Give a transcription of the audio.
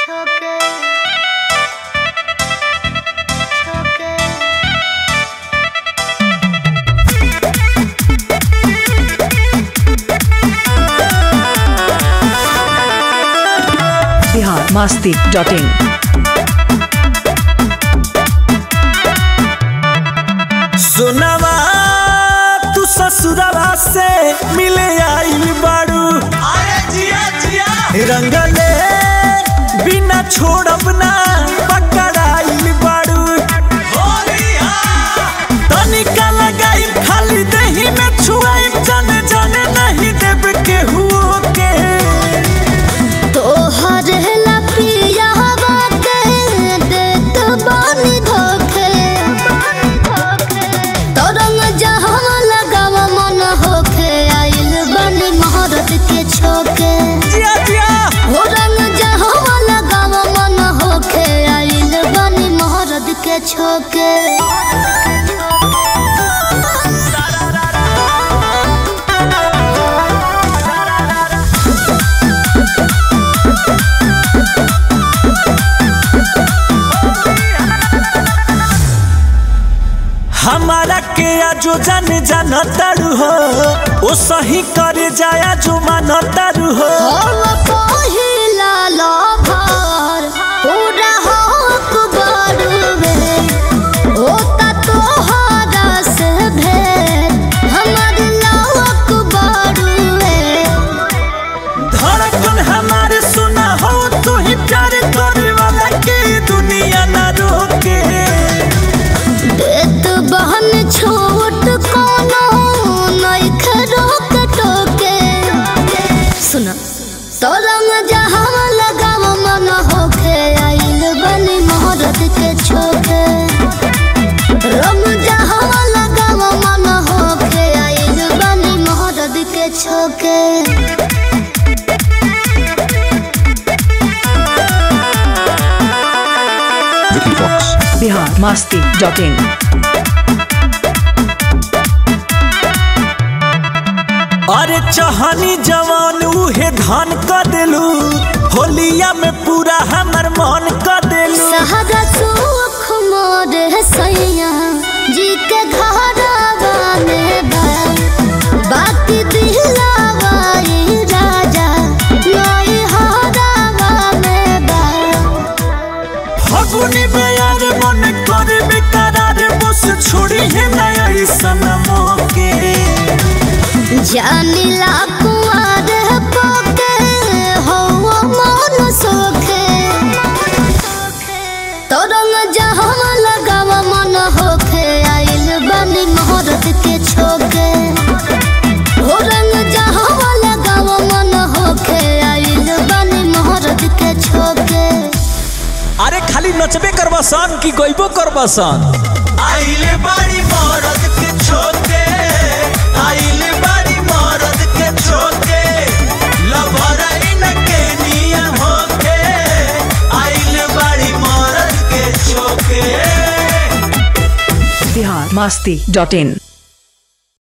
छोके छोके बिहार मास्ती डॉट इन सुनवा तू ससुरवा से मिले आइल बाड़ू रंगले बिना छोड़ब ना पकड़ाइल बाड़ू तनिका लगाई खाली दही में छुआई जाने जाने नहीं देब केहू के तोहर ला पिया बाटे देत बानी धोखे तरंग जहाँ लगाव मन होखे आइल बानी महारत के छोके जिया जिया हो रंग जहाँ लगाव मन होखे आइल बानी महारत के छोके हमारा के आजो जान जान तारू हो ओ सही करे जाया जो मान तारू हो हम पहिला लभर पूरा हक बड़ुवे होता तोहरा से भेंट हमर लवक बड़ुवे धड़कन हमारे सुना हो तू ही प्यार करे वाला के दुनिया ना रोके देत बहन छोट कोनो नइखे रोक टोके सुना तरंग जहाँ लगाव मन होखे आइल बनी मोहरत के छोके रंग जहाँ लगाव मन होखे आइल बनी मोहरत के छोके Vicky Fox. Bihar Masti dot in अरे चहनी जवान उहे धान कर देलू होलिया में पूरा हमर मन कर देलू सहरा सुख मोर सैया जी के घरवा में बा बाकी दिलावा ई राजा नई हरवा में बा फगुनी में यार मन करे बेकरार बस छोड़ी है नया सनमो के जानिला कुआर पोके हो मन सोखे तरंग जहाँ लगाव मन होखे आइल बनी मोहरत के छोके हो रंग जहाँ लगाव मन होखे आइल बनी मोहरत के छोके अरे खाली नचबे करबा सन कि गइबो करबा सन आइले बाड़ी मरद के छोटे आइले बाड़ी मरद के छोटे लभराई न के नियम होके आइले बाड़ी मरद के छोटे बिहार मास्ती डॉट इन